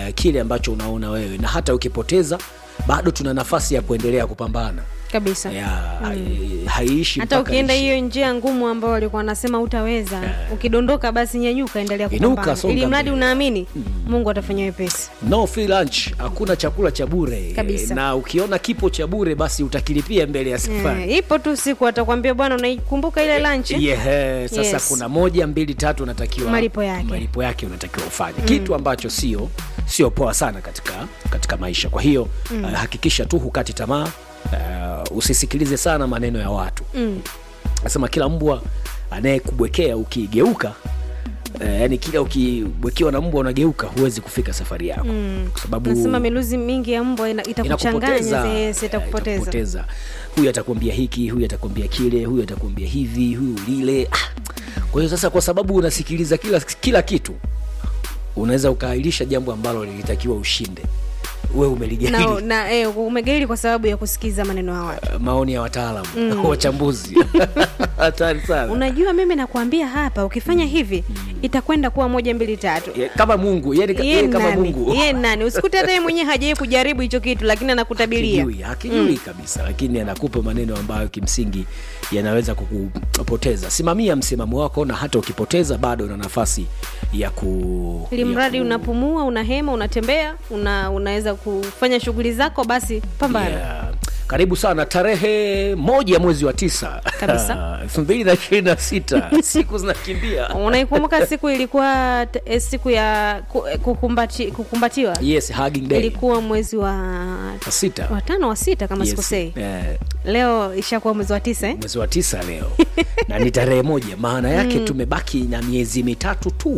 uh, kile ambacho unaona wewe na hata ukipoteza bado tuna nafasi ya kuendelea kupambana kabisa ya, hai- haiishi hata mpaka ukienda ishi. hiyo njia ngumu ambayo walikuwa wanasema utaweza ukidondoka basi nyanyuka endelea Inuka, kupambana songa ili mradi mbele. unaamini mungu atafanya wepesi no free lunch hakuna chakula cha bure Kabisa. na ukiona kipo cha bure basi utakilipia mbele ya safari Eh, ipo tu siku atakwambia bwana unaikumbuka ile lunch yeah, sasa Yes. kuna moja mbili tatu unatakiwa Malipo yake. malipo yake unatakiwa ufanye mm. kitu ambacho sio sio poa sana katika katika maisha kwa hiyo mm. uh, hakikisha tu hukati tamaa uh, usisikilize sana maneno ya watu Mm. nasema kila mbwa anayekubwekea ukigeuka Uh, yani kila ukibwekewa na mbwa unageuka huwezi kufika safari yako mm. kwa sababu nasema miluzi mingi ya mbwa ina- itakuchanganya inakupoteza yes, eh, itakupoteza itakupoteza. huyu atakwambia hiki huyu atakwambia kile huyu atakwambia hivi huyu lile ah. kwa hiyo sasa kwa sababu unasikiliza kila, kila kitu unaweza ukaahirisha jambo ambalo lilitakiwa ushinde uwe umeligairi na, na eh, umegairi kwa sababu ya kusikiza maneno ya watu maoni ya wataalamu mm. wachambuzi hatari sana unajua mimi nakwambia hapa ukifanya hivi itakwenda kuwa moja mbili tatu Ye- kama mungu yani Ye yeye kama nani? mungu Ye nani usikute hata yeye mwenyewe hajawai kujaribu hicho kitu lakini anakutabiria hakijui hakijui kabisa lakini anakupa maneno ambayo kimsingi yanaweza kukupoteza simamia msimamo wako na hata ukipoteza bado una nafasi ya ku ili ya mradi ku- unapumua unahema unatembea una, unaweza kufanya shughuli zako basi pambana Yeah. karibu sana tarehe moja mwezi wa tisa Kabisa. elfu mbili na ishirini na sita siku zinakimbia unaikumbuka siku ilikuwa t- eh, siku ya ku- eh, kukumbati, kukumbatiwa yes hugging day ilikuwa mwezi wa Wa sita wa tano wa sita kama Yes. sikosei Eh, leo ishakuwa mwezi wa tisa eh? mwezi wa tisa leo na ni tarehe moja maana yake tumebaki na miezi mitatu tu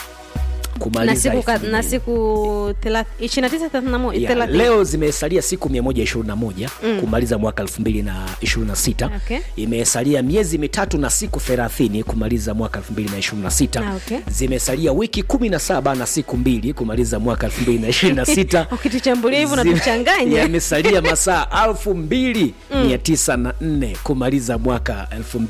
na kumaliza siku ka- elfu na mbili. siku thela- ishirini na tisa thelathini na moja- Yeah, thelathini. leo zimesalia siku 121 mm. kumaliza mwaka 2026 Okay. imesalia miezi mitatu na siku 30 kumaliza mwaka 2026 Ah, okay. zimesalia wiki 17 na siku mbili kumaliza mwaka 2026 ukituchambulia hivyo Zime- unatuchanganya yamesalia masaa 2904 kumaliza mwaka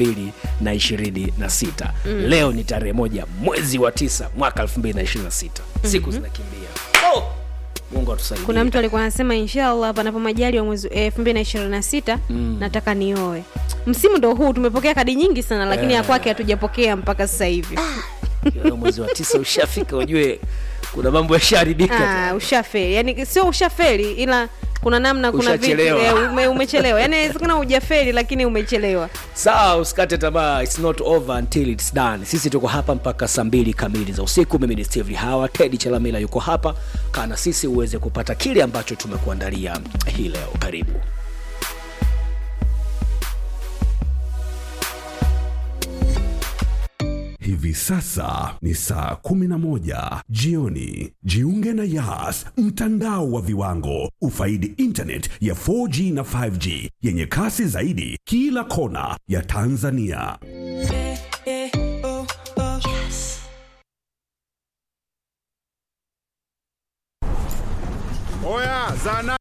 2026 leo ni tarehe moja mwezi wa tisa mwaka 2026 siku zinakimbia oh! mungu atusaidie kuna mtu alikuwa anasema inshallah panapo majali wa mwezi elfu mbili na ishirini na sita nataka nioe msimu ndo huu tumepokea kadi nyingi sana lakini ya kwake hatujapokea mpaka sasa hivi Ukiona mwezi wa tisa ushafika ujue kuna mambo yashaharibika Ah, ushafeli yani sio ushafeli ila kuna namna kuna vitu Ushachelewa. eh, ume, umechelewa yani inawezekana hujafeli lakini umechelewa sawa usikate tamaa its not over until its done sisi tuko hapa mpaka saa mbili kamili za usiku mimi ni steve hawa tedi chalamila yuko hapa kana sisi uweze kupata kile ambacho tumekuandalia hii leo karibu Hivi sasa ni saa 11 jioni. Jiunge na Yas, mtandao wa viwango. Ufaidi internet ya 4G na 5G yenye kasi zaidi kila kona ya Tanzania. Oya, zana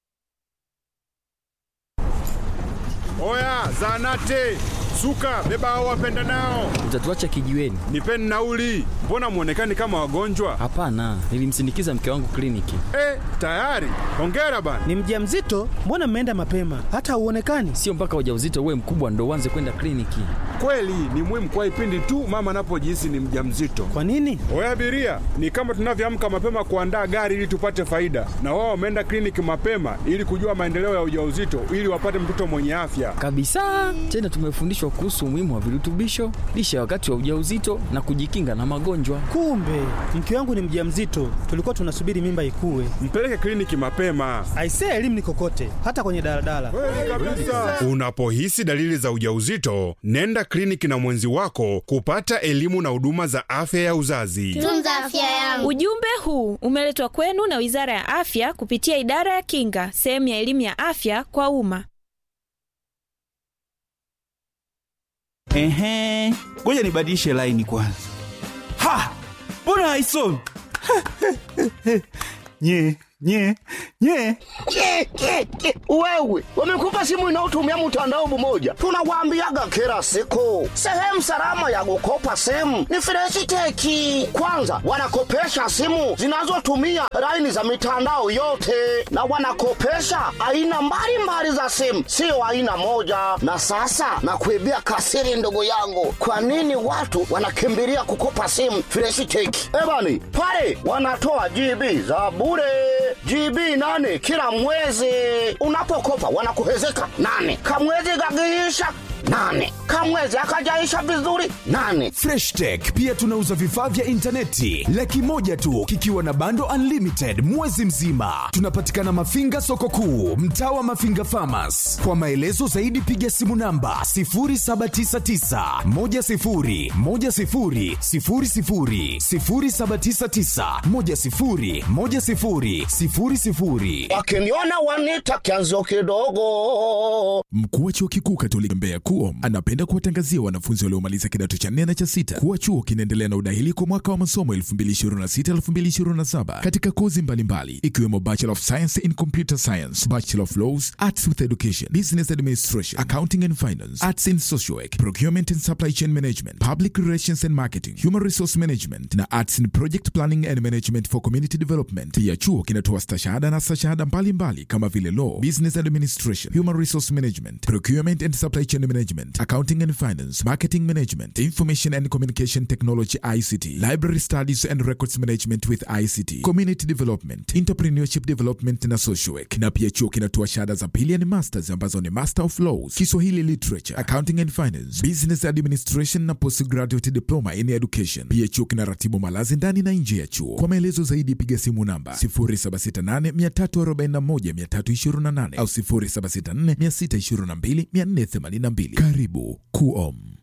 Oya, zanate suka, beba hao wapenda nao, Utatuacha kijiweni? nipeni nauli. Mbona mwonekani kama wagonjwa? Hapana, nilimsindikiza mke wangu kliniki. Eh, tayari. Hongera bana. Ni mjamzito? Mbona mmeenda mapema? Hata hauonekani. Sio mpaka ujauzito uwe mkubwa ndo uanze kwenda kliniki. Kweli ni muhimu kwa ipindi tu mama anapojihisi ni mjamzito. Kwa nini? Oya abiria, ni kama tunavyoamka mapema kuandaa gari ili tupate faida, na wao wameenda kliniki mapema ili kujua maendeleo ya ujauzito ili wapate mtoto mwenye afya. Kabisa. Tena tumefundishwa kuhusu umuhimu wa virutubisho, lishe ya wakati wa ujauzito na kujikinga na magonjwa. Kumbe mke wangu ni mjamzito, tulikuwa tunasubiri mimba ikue. Mpeleke kliniki mapema. Aisee, elimu ni kokote, hata kwenye daladala. Unapohisi dalili za ujauzito, nenda kliniki na mwenzi wako kupata elimu na huduma za afya ya uzazi. tunza afya yangu Ujumbe huu umeletwa kwenu na Wizara ya Afya kupitia Idara ya Kinga, sehemu ya elimu ya afya kwa umma. Ehe, ngoja nibadilishe laini kwanza. Ha, mbona haisomi? nye nye nye Ke, ke, ke. Wewe wamekupa simu inayotumia mtandao mmoja, tunawaambiaga kila siku, sehemu salama ya kukopa simu ni Freshiteki. Kwanza wanakopesha simu zinazotumia laini za mitandao yote, na wanakopesha aina mbalimbali za simu, sio aina moja. Na sasa nakuibia kasiri, ndugu yangu, kwa nini watu wanakimbilia kukopa simu Freshiteki? Ebani pale wanatoa GB za bure GB nane kila mwezi. Unapokopa wanakuhezeka nane, kamwezi kakiisha nane, kamwezi akajaisha vizuri nane. Fresh Tech pia tunauza vifaa vya intaneti laki moja tu kikiwa na bando unlimited mwezi mzima. Tunapatikana Mafinga soko kuu, mtaa wa Mafinga Farmers. Kwa maelezo zaidi piga simu namba 0799 10 10 00 0799 10 10 00. Wakiniona wanita kianzio kidogo. Mkuu wa chuo kikuu Katoliki Mbeya KUOM anapenda kuwatangazia wanafunzi waliomaliza kidato cha nne na cha sita kuwa chuo kinaendelea na udahili kwa mwaka wa masomo 2026-2027 katika kozi mbalimbali ikiwemo Bachelor of Science in Computer Science, Bachelor of Laws, Arts with Education, Business Administration, Accounting and Finance, Arts in Social Work, Procurement and Supply Chain Management, Public Relations and Marketing, Human Resource Management na Arts in Project Planning and Management for Community Development. Pia chuo kinatoa stashahada na stashahada mbalimbali kama vile Law, Business Administration, Human Resource Management, Procurement and Supply Chain Management, Accounting and Finance, Marketing Management, Information and Communication Technology ICT, Library Studies and Records Management with ICT, Community Development, Entrepreneurship Development na Social Work. Na pia chuo kinatoa shahada za pili yani masters ambazo ni Master of Laws, Kiswahili Literature, Accounting and Finance, Business Administration na Postgraduate Diploma in Education. Pia chuo kinaratibu malazi ndani na nje ya chuo. Kwa maelezo zaidi piga simu namba 0768 341 328 au 0764 622 482. Karibu KUOM.